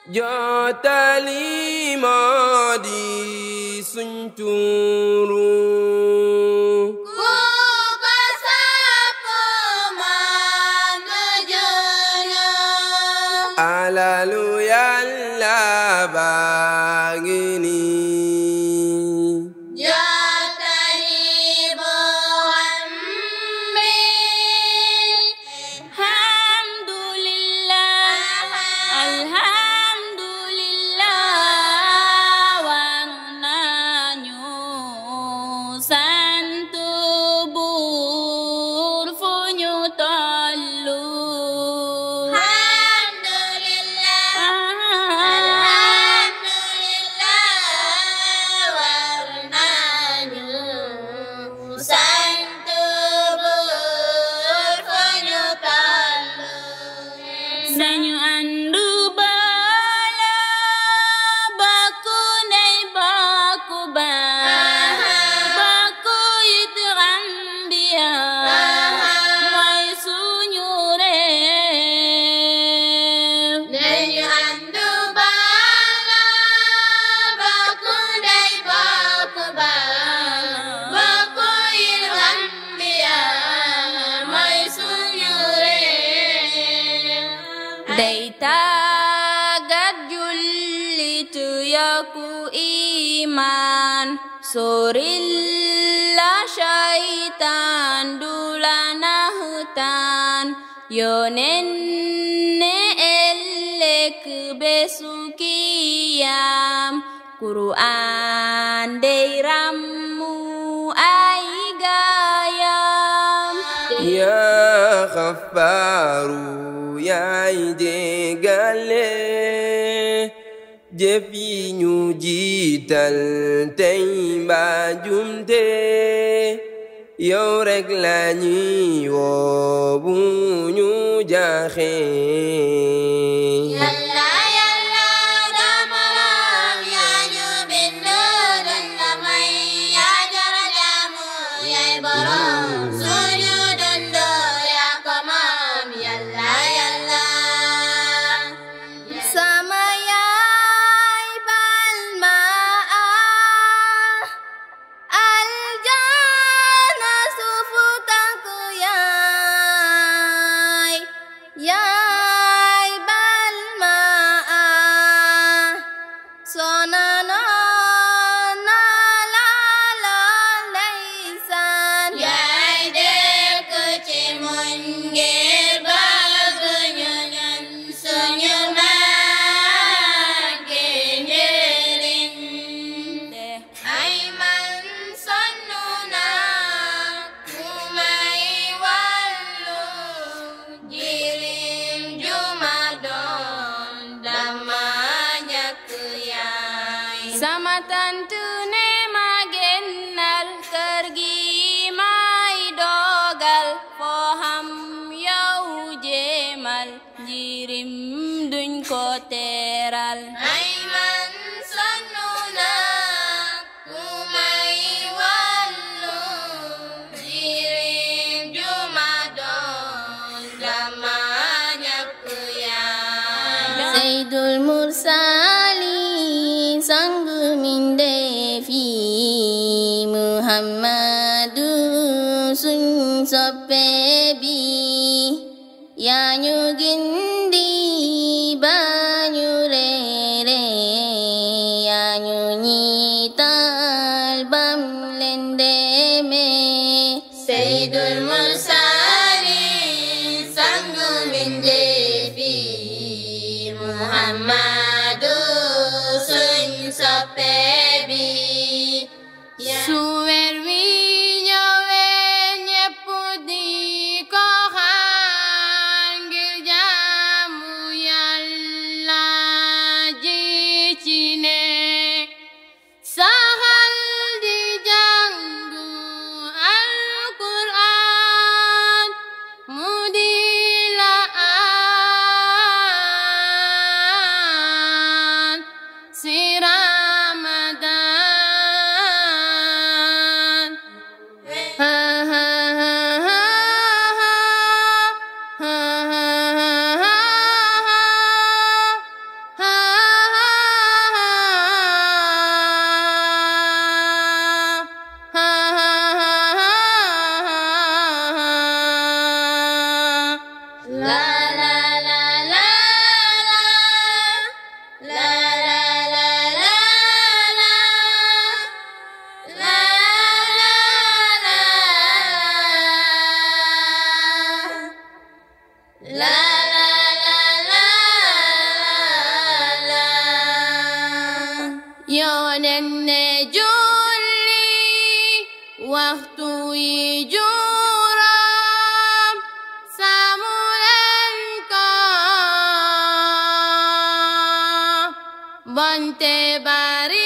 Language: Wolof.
jottali moo di suñ tuuru ku ko sopp moom du junu alalu yàlla baa ngi nii jottali bu xam bi alhamdulillah alhamdulillah war nañu sant buur fu ñu tollu alhamdulillah alhamdulillah war nañu sant buur fu ñu tollu nañu àndu boolo bokku ndey bokku baay bokku it Gambia mooy suñu réew nañu àndu boolo bokku ndey bokku baay bokku it Gambia mooy suñu réew day tàggat jullit yokku iman soril la shaytaan du la naxtaan yonen ne ëllëg bésu kiyam Qur'an dey rammu ay gaayam yaa xafaaru yaay jéggale jëf yi ñu jiital tey mbaa jumte yow rek la ñuy woo bu ñu jaaxee Yàlla yàlla damaram yaa ñu bind dañ la may yaa jara jaamu yaay borom suñu dund yaa ko moom Yàlla yàlla sama yaay bal ma aljana suufu tànku yaay yaay bal ma sona noona la la ndeysaan yaay dëkk ci muñ ngir bëgg ñu ñun suñu màgge njëriñ ay man sonnu naa ku may wàllu jirim juma doon dama ñàkk yaay sama tantu ne ma génnal kër gi may dogal foo xam yow jéemal jirim duñ ko teeral ay man sonnu naa ku may wàllu jirim juma doon dama ñàkk yaay Seydul Mursali sang mindeefi Muhammadu suñ soppe bi yaa ñu gindi ba ñu reere yaa ñu ñiital bam leen deme Seydul Mursali sang mindeefi Muhammadu suñ soppe bi su weer wi ñëwee ñépp di ko xaar ngir jaamu Yàlla ji ci ne saxal di jàngu Alquraan mu di la aar yonen ne julli waxtu yi juróom saamu leen ko bonte bari